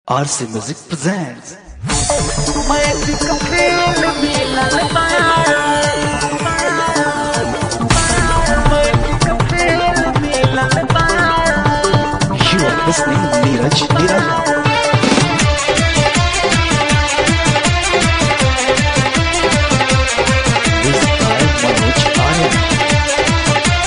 RC Music presents You are listening Neeraj Niraja. Music by Manoj Arya.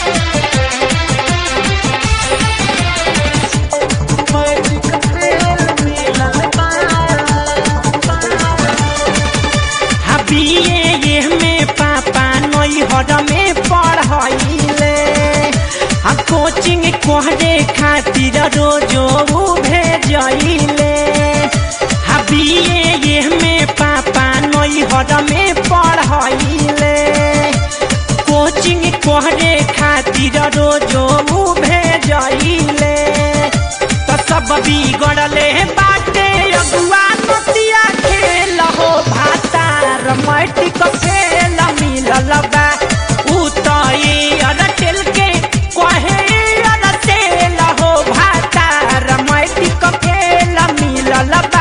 हबिए ये में पापा नई हर में पढ़ाइले आ कोचिंग कोहरे खातिर रोजो भेजइले हबिए ये में पापा नई हर में पढ़ाइले कोचिंग कोहरे खातिर रोजो भेजइले त सब बिगड़ले बाटे अगुआ नतिया खेल हो भातार मटी क खेल मिलल बा उ त ई अरटेल के कहे अरटेल हो भातार मटी क खेल मिलल बा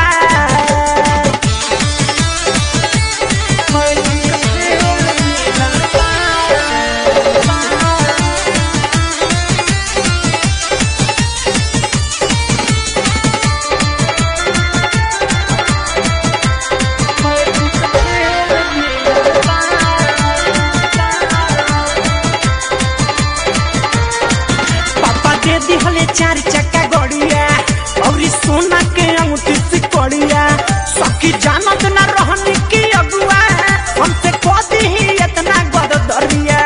पापा दे दिहले चार चक्का गड़िया और ई सोना के अंगूठी से कड़िया सखी जानत ना रहनी की अगुआ हमसे कह ही इतना गदरिया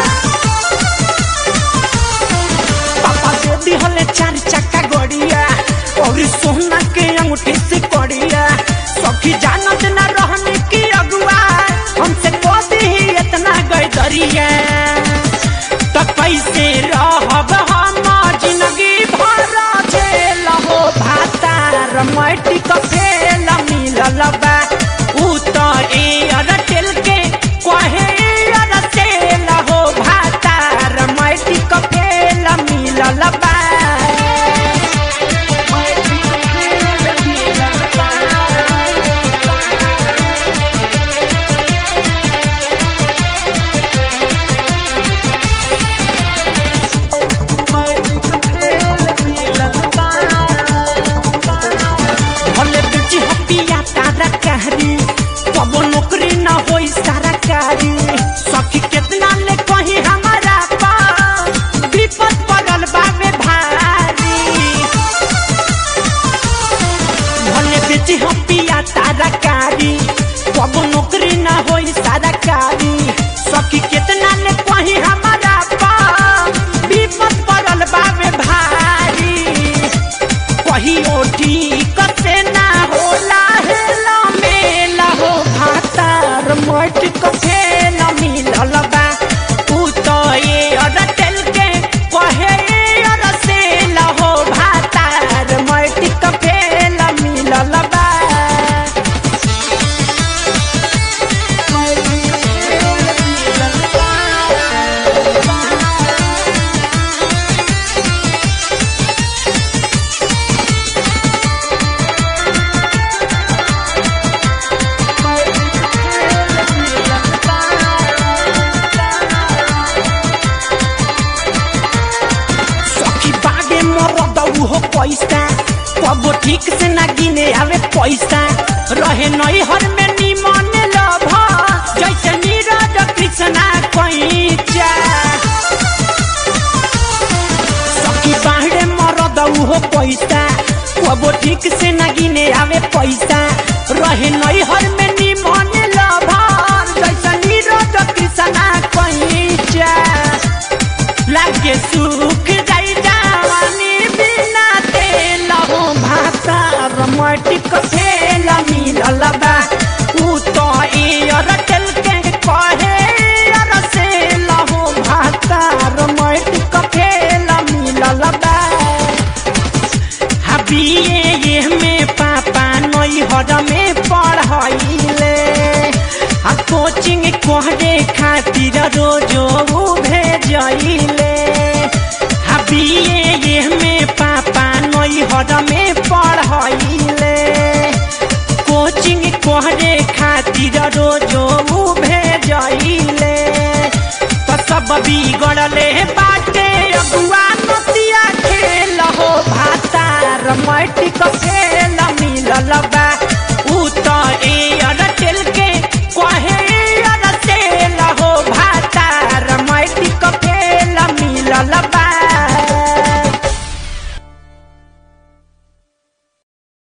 पापा दे दिहले चार चक्का गड़िया और ई सोना के अंगूठी से कड़िया सखी जानत ना रहनी की अगुआ हमसे कह ही इतना गदरिया त कैसे रहब हम जिंदगी भर झेल हो भातार मटी क फेल मिलल बा उ त ए अरटेल के कहे अरटेल हो भातार मटी क फेल मिलल बा भले बेची हपिया तारा कहरी कबो नौकरी न होई सारा कारी सखी कितना ले कही हमारा पा विपद पड़ल बावे भारी भले बेची हपिया तारा कारी कबो नौकरी न होई सारा कारी सखी कितना ले कही हमारा पा विपद पड़ल बावे भारी कहियो ठीक से ना होला हेला मेला हो भातार मट क फेल मिलल बा उ त ए अरटेल के कहे अरसेल हो भातार मट क फेल मिलल बा सखी बागे मरद हो पैसा कबो ठीक से ना गिने आवे पैसा रहे नई हर में निमन लभ जैसे नीरज कृष्णा कैचा सखी बाहरे मरद हो पैसा कबो ठीक से ना गिने आवे पैसा रहे नई हर में निमन लभ जैसे नीरज कृष्णा कैचा लागे सुख जाई जवानी बिना तेल हो भातार मटी क फेल मिलल बा उ त ए अरटेल के कहे अरसेल हो भातार मटी क फेल मिलल बा हबिए ये में पापा नई हर में पढ़ाइले आ कोचिंग कोहरे खातिर रोजो भेजइले हबिए ये में पापा नई हर में पढ़ाइले करे खातिर रोजो भेजइले तो सब बिगड़ले बाटे अगुआ नतिया खेल हो भातार मैटिक फेल